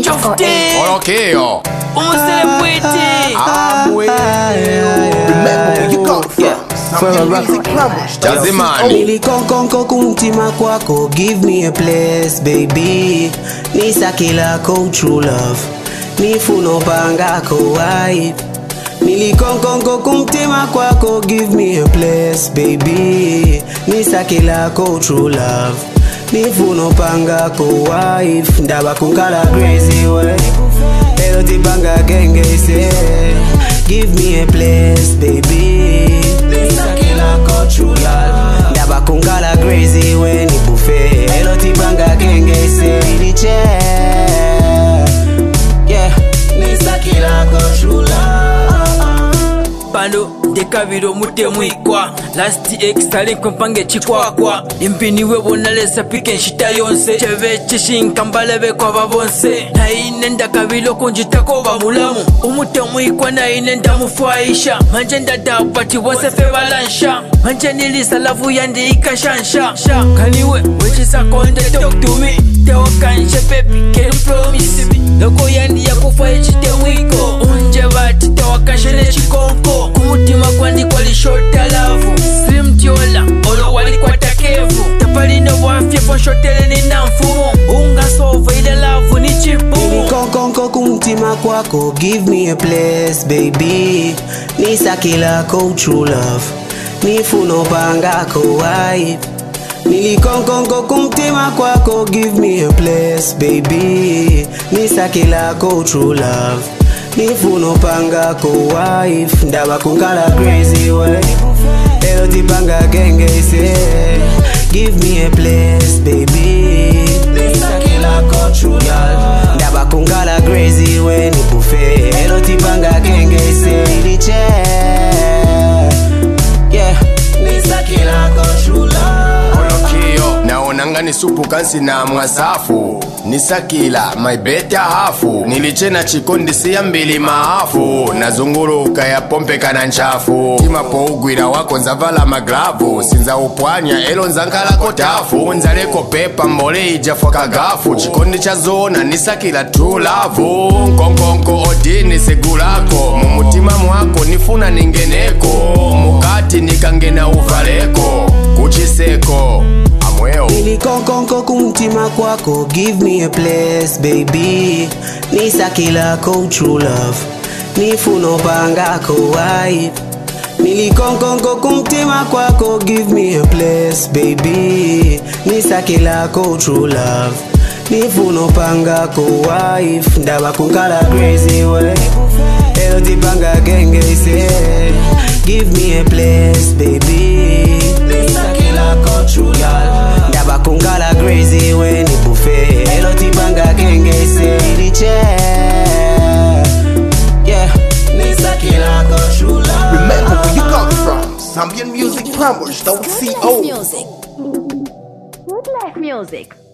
Chofte Olokeo. Umuselebwete Remember where you come from. Some music plumbers. Jazimani. nilikonkonko kumtima kwako give me a place baby nisakilako true love nifunopangako wife nilikonkonko kumtima kwako give me a place baby nisakilako true love nifunopangako wife ndaba kunkala crazy way Elo tibanga gengese Give me a place baby Nisakilako true love Ndaba kunkala crazy when ni buffet Elo tibanga gengese Iliche Yeah Nisakilako true love pano ndekabira omutemwikwa lasti extalinkwe mpange chikwakwa impiniwe bonalesa pike nshita yonse cheve chishinka mbalebekwa bonse naine ndakabila okunjitako bamulamu omutemwikwa naine ndamufwaisha manje ndadapati bonse fe balansha manje nilisa lavu yandiikashansha kaniwe wechisakonde talk to me teokanshe baby can you promise me loko yandiyakufa echitemwiko unje bati tewakanshe nechikonko kumutima kwandikwa lishota lavu simtyola olo walikwatakevu tapalina bwafye fonshotele nina mfumo ungasova ile lavu ni chipumu nilikonkonko kumtima kwako give me a place baby nisakilako true love nifunopangako wife nilikonkonko kumtima kwako give me a place baby nisakilako true love nifunopangako wife ndaba kunkala crazy way elo tipanga gengese give me a place baby nisakilako true love ndaba kunkala crazy way ni buffet elo tipanga gengese iliche yeah nisakilako true love Olokeo. naonanga ni supu kansi na mwasafu nisakila maibeta hafu nilichena chikondisi ya mbili maafu nazunguluka ya pompe kana nchafu timapo ugwira wako nzavala maglavu sinza upwanya elo nzankalako tafu nzaleko pepa mbole ijafwa kagafu chikondi cha zona nisakila true love nkonkonko odini segulako mumutima mwako nifuna ningeneko mukati nikangena uvaleko kuchiseko amweo nilikonkonko kumtima kwako give me a place baby nisakilako true love nifunopangako wife nilikonkonko kumtima kwako give me a place baby nisakilako true love nifunopangako wife ndaba kunkala crazy way elo tipanga gengese give me a place baby nisakilako true love ndaba kunkala crazy way ni buffet elo tipanga gengese iliche yeah nisakilako true love Remember where you come from. Zambian music plumbers, don't see Life music. Good life music.